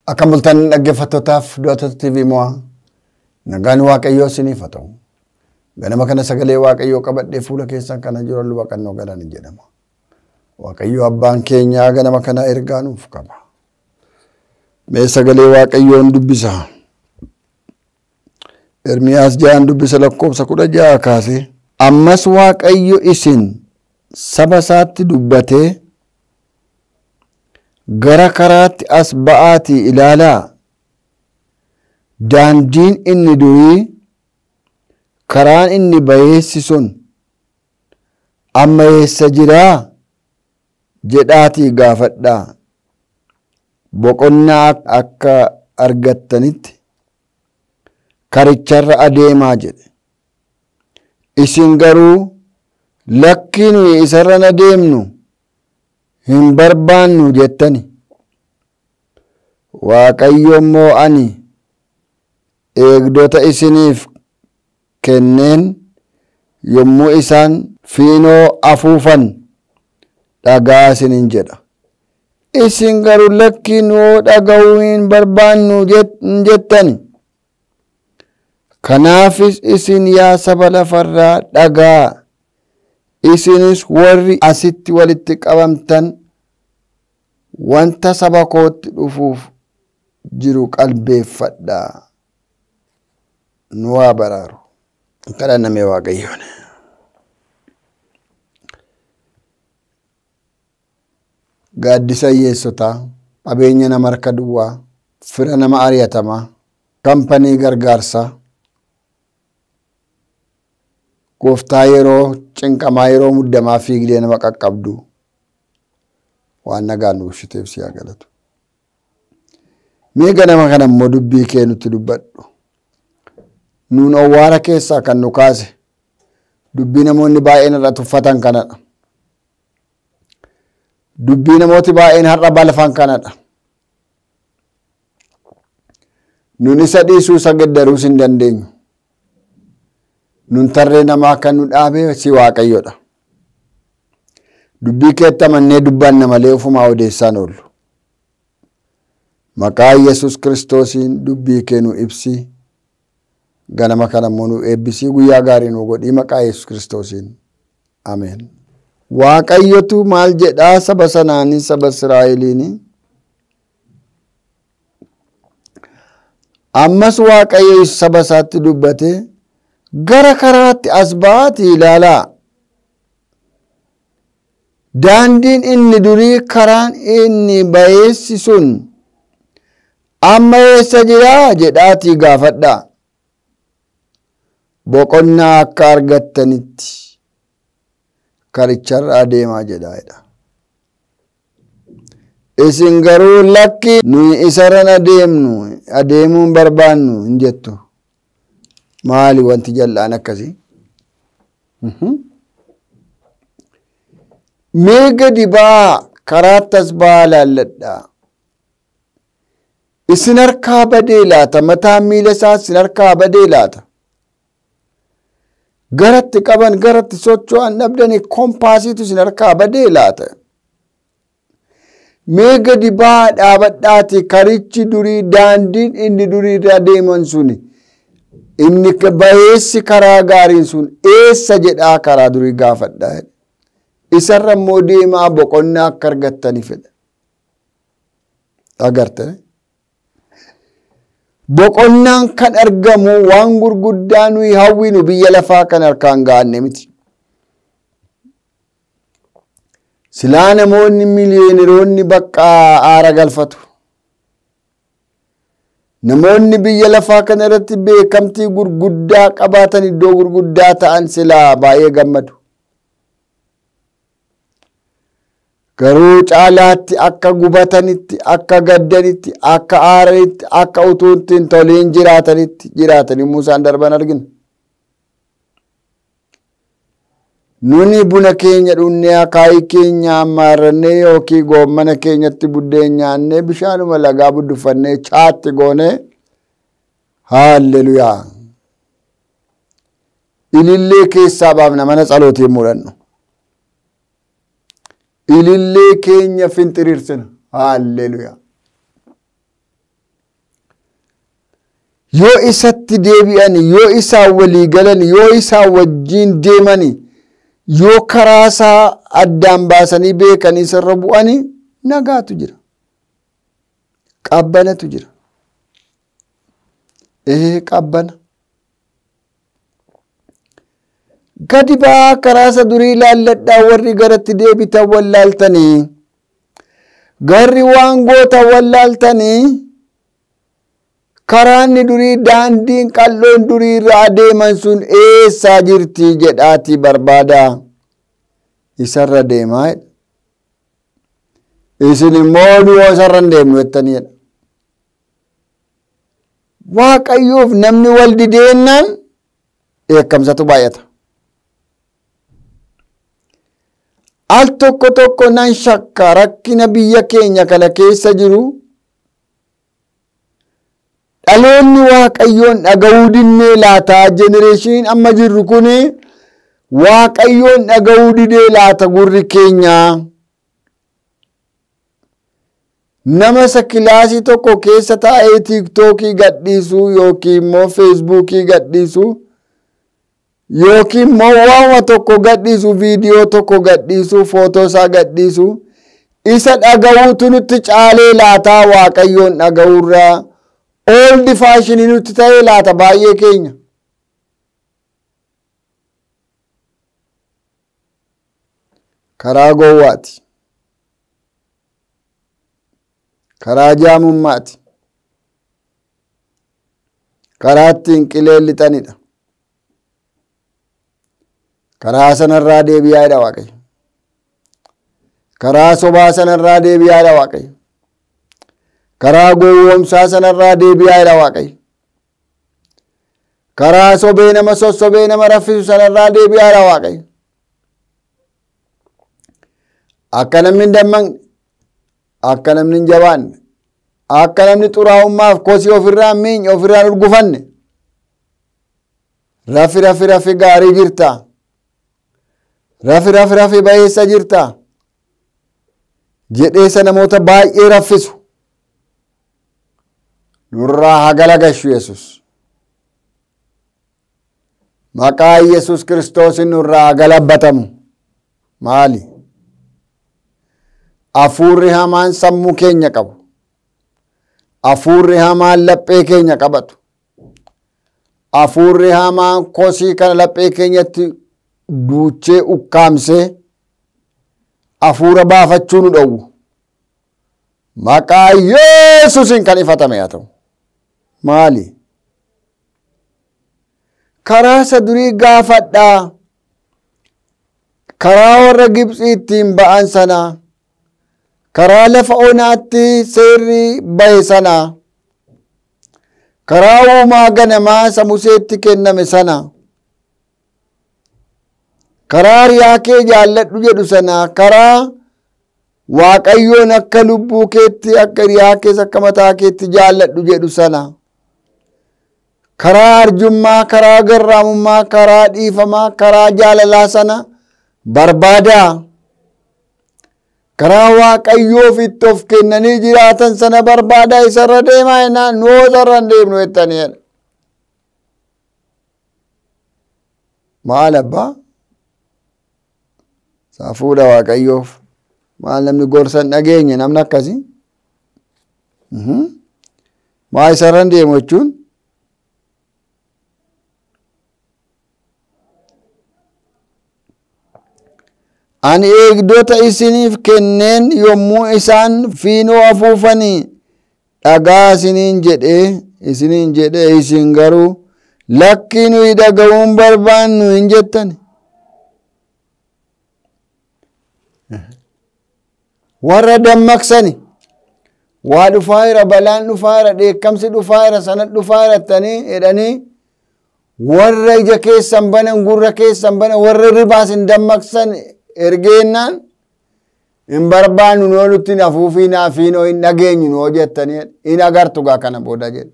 Akka bultan dhaggeeffattootaaf du'atoota TV mo'aa nagaan waaqayyoo isiniif haa ta'u. Ganama kana sagalee waaqayyoo qabadhee fuula keessan kana jiru luba qannoo galan jedhama. Waaqayyoo abbaan keenyaa ganama kana ergaa nuuf qaba. Mee sagalee waaqayyoon dubbisa. Ermiyaas ja'an dubbisa lakkoofsa kudha ja'a kaasee. Ammas waaqayyo isin saba isaatti dubbatee gara karaatti as ba'aatii ilaalaa daandiin inni durii karaan inni bayeessi sun amma eessa jiraa jedhaatii gaafadhaa boqonnaa akka argattanitti karicharra adeemaa jedhe isin garuu lakkii nuyi isarra adeemnu hin barbaannu jettani waaqayyo immoo ani eegdota isiniif kenneen yommuu isaan fiinoo afuufan dhagaa isinin jedha isin garuu lakkii nuu dhaga'uu hin barbaannu hin jettani kanaafis isin yaa saba lafarraa dhagaa isinis warri asitti walitti qabamtan wanta saba kootti dhufuuf jiru qalbeeffadhaa nu haa baraaru kadhanname waaqayyoon gaaddisa hiyyeessotaa qabeenya nama harka duwwaa fira nama ari'atamaa kampanii gargaarsaa gooftaa yeroo cinqamaa yeroo muddamaa fiigdee nama qaqqabdu waan nagaan nu bulchiteef si haa galatu. Mee ganama kana immoo dubbii kee nutti dubbadhu. Nuun owwaara keessaa kan nu kaase dubbii namoonni baay'een irra tuffatan kanadha. Dubbii namooti baay'een har'a balfan kanadha. Nuun isa dhiisuu isa geddaruus hin dandeenyu. nun tarree namaa kan nu dhaabe si waaqayyodha. Dubbii keetti amannee dubbanna malee ofumaa odeessaan oollu. Maqaa Yesus kiristoosiin dubbii kee nu ibsi. Ganama kana immoo nu eebbisii guyyaa gaarii nu godhii maqaa Yesus kiristoosiin. Ameen. Waaqayyotu maal jedhaa saba sanaanii saba Israa'eliini. Ammas Waaqayyo saba isaatti dubbatee gara karaatti as ba'aatii ilaalaa. Daandiin inni durii karaan inni bayeessi sun amma eessa jiraa jedhaatii gaafadhaa. Boqonnaa akka argattanitti karicharra adeemaa jedhaadha. Isin garuu lakki nuyi isarran adeemnu adeemuu hin barbaannu hin jettu. maali wanti jal'aan akkasii mee gadi ba'aa karaatti as ba'aa laalladhaa isin harkaa badee laata mataan miila isaa isin harkaa badee laata garatti qaban garatti socho'an dhabdanii kompaasiitu isin harkaa badee laata mee gadi ba'aa dhaabadhaati karichi durii daandiin inni durii irra deeman suni inni bayeessi karaa gaariin sun eessa jedhaa karaa durii gaafadhaa isarra immoo deemaa boqonnaa akka argattanii fedha agarte boqonnaan kan argamu waan gurguddaa nuyi hawwinu biyya lafaa kan harkaan gaanne miti silaa namoonni miliyooniroonni bakka aara galfatu namoonni biyya lafaa kana irratti beekamtii gurguddaa qabaatan iddoo gurguddaa ta'an silaa baay'ee gammadu. Garuu caalaatti akka gubatanitti, akka gaddanitti, akka aaranitti, akka utuu hin toliin jiraatanitti jiraatan yommuu isaan darban argina. Nuni buna keenya dhunnee akaayii keenya ammaarrannee yookiin goommana keenyatti buddeen nyaannee bishaanuma lagaa budduffannee chaatti goonee haalleluyaa. Ilillee keessaa baafna mana tsalootiin mudhannu. Ilillee keenya finxiriirsina haalleluyaa. yoo isatti deebi'an yoo isaan walii galan yoo isaan wajjiin deeman yoo karaa isaa addaan baasanii beekanii isarra bu'anii nagaatu jira qabbanatu jira ee qabbana gadi ba'aa karaa isa durii ilaalladhaa warri garatti deebitan wallaaltanii garri waan gootan wallaaltanii karaanni durii daandiin qal'oon durii irra adeeman sun eessaa jirti jedhaatii barbaadaa isarra deemaa jedha isin immoo du'oo isarra hin deemnu jettaniidha waaqayyoof namni wal dideennaan dheekkamsatu baay'ata al tokko tokko nan shakka rakkina biyya keenya kana keessa jiru dhaloonni waaqayyoon dhaga'uu dinnee laataa jenereeshiniin amma jirru kun waaqayyoon dhaga'uu didee laata gurri keenya nama isa kilaasii tokko keessa taa'ee tiiktookii gadhiisu yookiin immoo feesbuukii gadhiisu yookiin immoo waama tokko gadhiisu viidiyoo tokko gadhiisu footoo isaa gadhiisu isa dhaga'uutu nutti caalee laataa waaqayyoon dhaga'uurraa ooldi faashinii nutti ta'ee laata baay'ee keenya. Karaa gowwaati. Karaa jaamummaati. Karaa ittiin qilee lixanidha. Karaa sanarraa deebi'aadha Waaqayyo. Karaa sobaa sanarraa deebi'aadha Waaqayyo. karaa gowwoomsaa sanarraa deebi'aadha waaqayyo karaa sobee nama sossobee nama raffisu sanarraa deebi'aadha waaqayyo akka namni hin dammaqne akka namni hin jabaanne akka namni xuraa'ummaaf kosii ofirraa hin miinye ofirraa hin urgufanne rafi rafi rafi gaarii jirta rafi rafi rafi bayeessa jirta jedheessa namoota baay'ee raffisu nurraa hagala gashu yesus maqaa yesus kiristoosin nurraa hagalabbatamu maali afuurri hamaan sammuu keenya qabu afuurri hamaan laphee keenya qabatu afuurri hamaan kosii kana laphee keenyatti duuchee ukkaamsee afuura baafachuu nu dhowwu maqaa yesusin kan ifatame haa ta'u maali karaa isa durii gaafadhaa karaa warra gibxii ittiin ba'an sanaa karaa lafa onaatti seerri bahe sanaa karaa uumaa ganamaa isa museetti kenname sana karaa riyaa kee jaalladhu jedhu sana karaa waaqayyoon akka lubbuu keetti akka riyaa kees akka mataa keetti jaalladhu jedhu sana karaa arjummaa karaa garraamummaa karaa dhiifamaa karaa jaalalaa sana barbaadaa karaa waaqayyoof itti of kennanii jiraatan sana barbaadaa isarra deemaa jennaan nuu isarra hin deemnu jettaniidha. Maal abbaa? Saafuudha waaqayyoof. Maal namni gorsa hin dhageenye namni akkasii? Maa isarra hin deemu jechuun? Ani eegdota isiniif kenneen yommuu isaan fiinoo afuufanii dhagaa isiniin jedhee isiniin jedhee isin garuu lakkii nuyi dhaga'uun barbaannu hin jettani. Warra dammaqsani waa dhufaa jira balaan dhufaa jira dheekkamsi dhufaa jira sana dhufaa jira jettanii jedhanii warra ija keessan banan gurra keessan banan warra ribaas hin dammaqsan ergeennaan hin barbaannu noo nutti hin afuufii naafiinoo hin dhageenyu noo jettanii hin agartu gaa kana booda jedhe.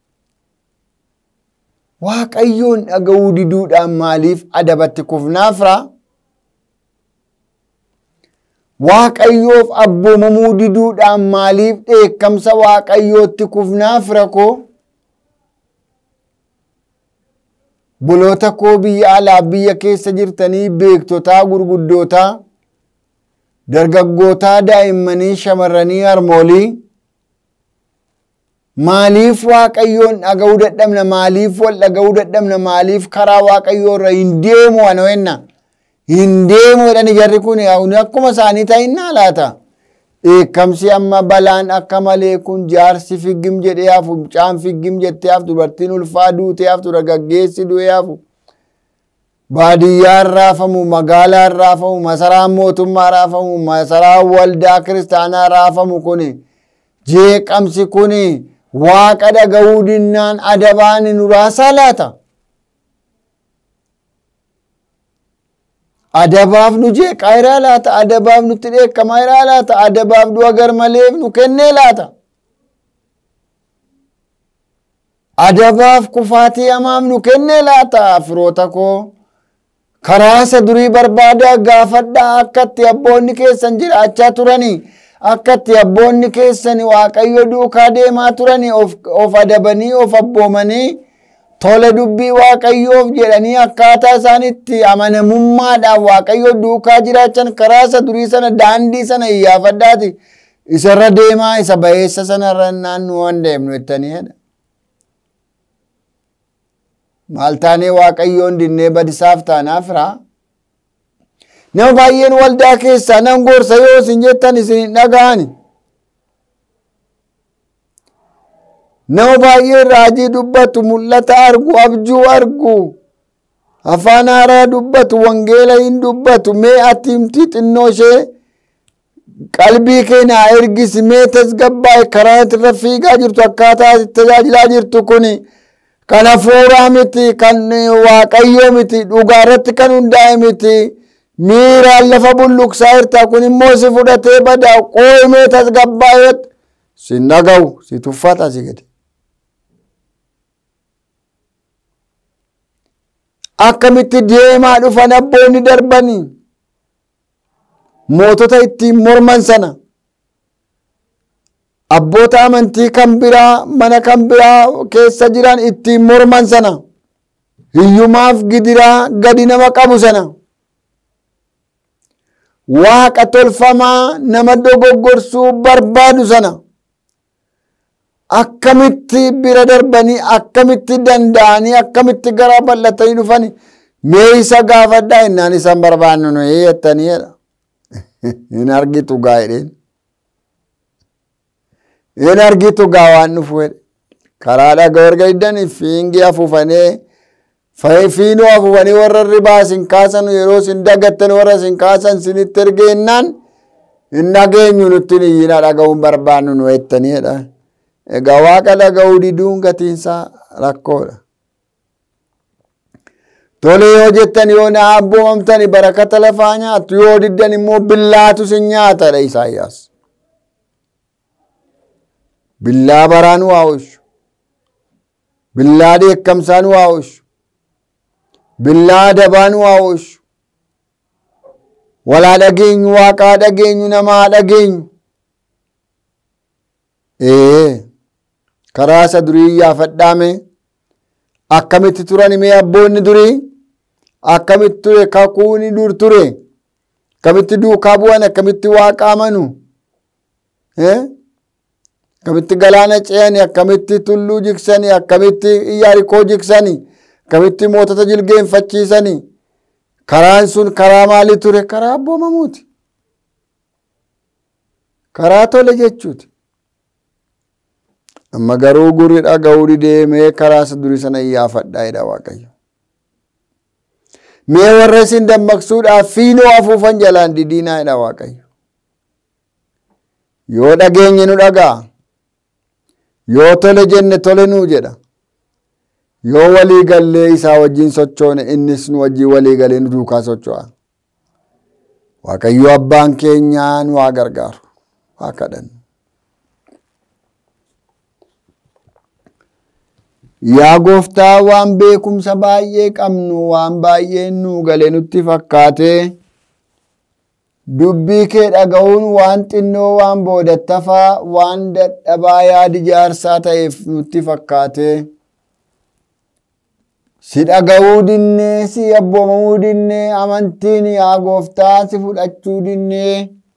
Waaqayyoon dhaga'uu diduudhaan maaliif adabatti kufnaafra? Waaqayyoof abboomamuu diduudhaan maaliif dheekkamsa waaqayyootti kufnaafra koo? buloota koo biyya alaa biyya keessa jirtanii beektotaa gurguddootaa dargaggootaa daa'immanii shamarranii harmoolii maaliif waaqayyoon dhaga'uu dadhabna maaliif wal dhaga'uu dadhabna maaliif karaa waaqayyoo irra hin deemu ana wenna hin deemu jedhani jarri kun akkuma isaanii ta'innaa laata dheekkamsi amma balaan akka malee kun jaarsi figgim jedhee hafu mucaan figgim jettee haftu dubartiin ulfaa duutee haftu dargaggeessi du'ee hafu baadiyyaan raafamu magaalaan raafamu masaraan mootummaa raafamu masaraan waldaa kiristaanaa raafamu kun jeeqamsi kun waaqa dhaga'uu dinnaan adabaan nu raasaa laata adabaaf nu jeeqaa iraa laata adabaaf nutti dheekkamaa iraa laata adabaaf du'a garmaleef nu kennee laata adabaaf kufaatii hamaaf nu kennee laata firoota koo karaa isa durii barbaadaa gaafadhaa akka itti abboonni keessan jiraachaa turanii akka itti abboonni keessan waaqayyo duukaa deemaa turanii of adabanii of abboomanii tola dubbii waaqayyoof jedhanii akkaataa isaanitti amanamummaadhaan waaqayyo duukaa jiraachan karaa isa durii sana daandii sana iyyaafadhaati isarra deemaa isa bayeessa sanarra naannoo waan deemnu jettanii jedha. maal taanee waaqayyoon dinnee badisaaf taanaaf raa nama baay'een waldaa keessaa nan gorsa yoo isin jettan isin hin dhaga'ani nama baay'een raajii dubbatu mul'ata argu abjuu argu afaan haaraa dubbatu wangeela hin dubbatu mee ati himtii xinnoo ishee qalbii keenya ergisi mee tasgabbaa'e karaa irra fiigaa jirtu akkaataa tajaajilaa jirtu kuni kan hafuuraa miti kan waaqayyoo miti dhugaa irratti kan hundaa'e miti miiraan lafa bulluqsaa jirta kun immoo si fudhatee badaa qooyimee tasgabbaa'ee sin dhaga'u si tuffata si gadi. akkamitti deemaa dhufan abboonni darbanii mootota ittiin morman sana abboota amantii kan biraa mana kan biraa keessa jiran ittiin morman sana hiyyumaaf gidiraa gadi nama qabu sana waaqa tolfamaa nama dogoggorsuu barbaadu sana akkamitti bira darbanii akkamitti danda'anii akkamitti gara bal'atanii dhufani mee isa gaafadhaa innaan isan barbaannu nu jettanii jedha hin argitu gaa jedheen hin argitu gaa waan dhufu jedhe karaa dhagaa erga iddanii fiingii afuufanii fiinoo afuufanii warra ribaa isin kaasan yeroo isin dagattan warra isin kaasan isinitti ergeennaan hin dhageenyu nutti iyyina dhaga'uun barbaannu nu jettanii jedha egaa waaqa dhaga'uu diduun gatiinsaa rakkoodha. Tole yoo jettan yoo na abboomamtani barakata lafaa nyaattu yoo diddan immoo billaatu sin nyaatadha Isaayyaas. Billaa baraa nu haa oolchu. Billaa dheekkamsaa nu haa oolchu. Billaa adabaa nu haa oolchu. Walaa dhageenyu waaqaa dhageenyu namaa dhageenyu. Ee karaa isa durii iyyaafadhaame akkamitti turan mee abboonni durii akkamitti ture kakuuni dur ture akkamitti duukaa bu'an akkamitti waaqa amanu akkamitti galaana ce'ani akkamitti tulluu jigsani akkamitti iyaarikoo jigsani akkamitti mootota jilgeenfachiisani karaan sun karaa maalii ture karaa abboomamuuti karaa tole jechuuti amma garuu gurri dhaga'uu didee mee karaa isa durii sana iyyaafadhaa jedha waaqayyo mee warra isin dammaqsuudhaaf fiinoo afuufan jalaan didiinaa jedha waaqayyo yoo dhageenye nu dhaga'a yoo tole jenne tole nuu jedha yoo walii gallee isaa wajjin sochoone innis nu wajjin walii galee nu duukaa socho'a waaqayyo abbaan keenyaa nu haa gargaaru haa kadhannu Yaa gooftaa waan beekumsa baay'ee qabnu waan baay'een nu gale nutti fakkaate dubbii kee dhaga'uun waan xinnoo waan boodattafaa waan dadhabaa yaadi jaarsaa ta'eef nutti fakkaate si dhaga'uu dinnee si abboomamuu dinnee amantiin yaa gooftaa si fudhachuu dinnee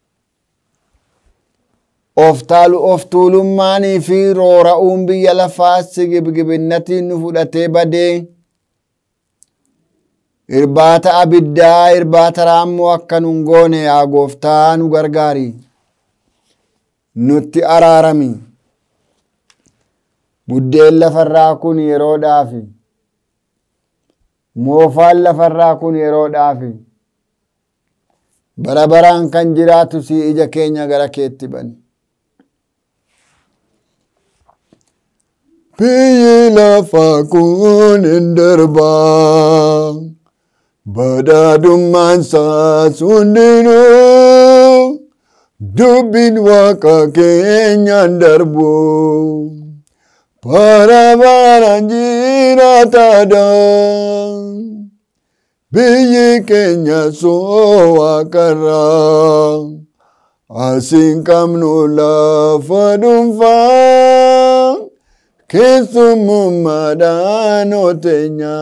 of tuulummaanii fi roora'uun biyya lafaa si gibgibinnatiin nu fudhatee badee irbaata abiddaa irbaata raammoo akka nun goone yaa gooftaa nu gargaari nutti araarami buddeen lafarraa kun yeroodhaafi moofaan lafarraa kun yeroodhaafi bara baraan kan jiraatu si ija keenya gara keetti bani biyyi lafaa kun hin darbaa badhaadhummaan isaas hundinuu dubbiin waaqa keenyaan darbu bara baraan jiraataadha biyyi keenya soo waaqarraa asiin qabnu lafa dhuunfaa keessummummaadhaan oteenya.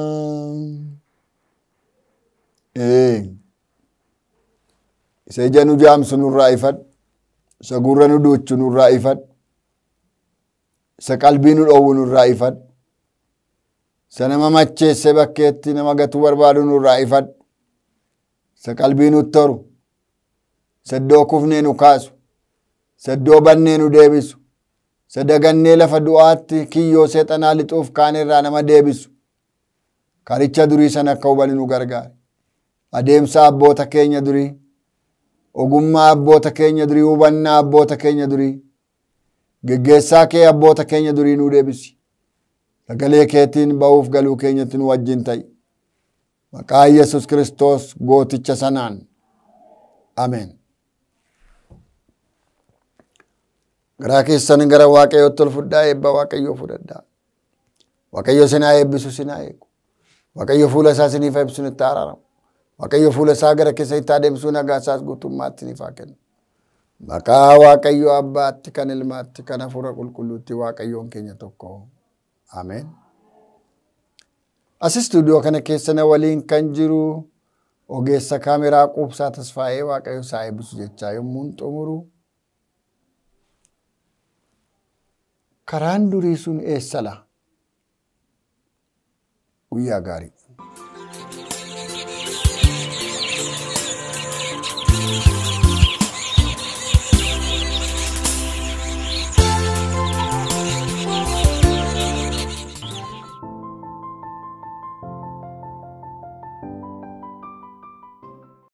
Isa ija nu jaamsu nurraa ifadhu. Isa gurra nu duuchu nurraa ifadhu. Isa qalbii nu dhoowwu nurraa ifadhu. Isa nama macheesse bakkeetti nama gatuu barbaadu nurraa ifadhu. Isa qalbii nutti toru. Isa iddoo kufnee nu kaasu. Isa iddoo bannee nu deebisu. Isa dagannee lafa du'aatti kiyyoo seexanaa lixuuf kaanirraa nama deebisu. Karicha durii sana akka hubannu nu gargaara. Adeemsa abboota keenya durii. Ogummaa abboota keenya durii. Hubannaa abboota keenya durii. Geggeessaa kee abboota keenya durii nu deebisi. Sagalee keetiin ba'uuf galuu keenyatti nu wajjin ta'i. Maqaa Yesus Kiristoos gooticha sanaan. Ameen. Garaa keessan gara Waaqayyootti ol fudhaa eebba Waaqayyoo fudhadhaa. Waaqayyo sinaa eebbisu sinaa eegu. Waaqayyo fuula isaa siniif ibsu itti araaramu. Waaqayyo fuula isaa gara keessa itti adeemsuu nagaa isaas guutummaatti siniif haa kennu. Maqaa Waaqayyo Abbaatti kan Ilmaatti kan Hafuura Qulqulluutti Waaqayyoon keenya tokko. Ameen. As istuudiyoo kana keessa na waliin kan jiru ogeessa kaameraa quubsaa tasfaa'ee Waaqayyo isaa eebbisu jechaa yommuu xumuru. Karaan durii sun eessa laa? Guyyaa gaarii.